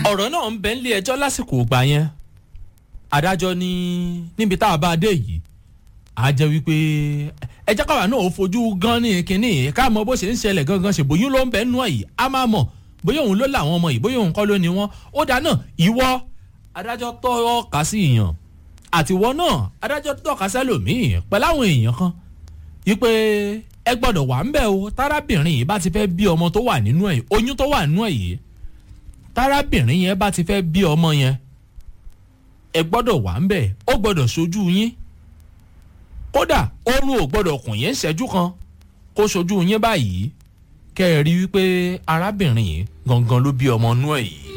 ọ̀rọ̀ náà ń bẹ nílé ẹjọ́ lásìkò ìgbà yẹn adájọ́ ní níbi tá a bá dé yìí á jẹ́ wípé ẹjẹ́ káwa náà ó fojú gan ní kínní ká mọ bó ṣe ń ṣẹlẹ̀ gangan ṣe bóyún ló ń bẹ nú ẹ̀ yìí á máa mọ̀ bóyá òun ló làwọn ọmọ yìí bóyá òun kọ́ ló ní wọn ó dáná ìwọ adájọ́ tọ́ka sí èèyàn àtiwọ́ náà adájọ́ tọ́ka sẹ́lòmíì pẹ̀lú àwọn èèyàn kan wípé ẹ gbọ́dọ̀ wà ń bẹ̀ o tárábìnrin yìí bá ti fẹ́ bí ọmọ tó wà nínú ẹ̀ oyún tó wà nínú ẹ̀ yìí tárábìnrin yẹn bá ti fẹ́ bí ọmọ yẹn ẹ gbọ́dọ̀ wà ń bẹ̀ ó gbọ́dọ̀ sojú yín kódà oorun ò gbọ́dọ̀ kùn yín ṣẹ́jú kan kó sojú yín báyìí kẹ́ ẹ rí wípé arábìnrin yìí gangan ló bí ọmọ inú ẹ̀ yìí.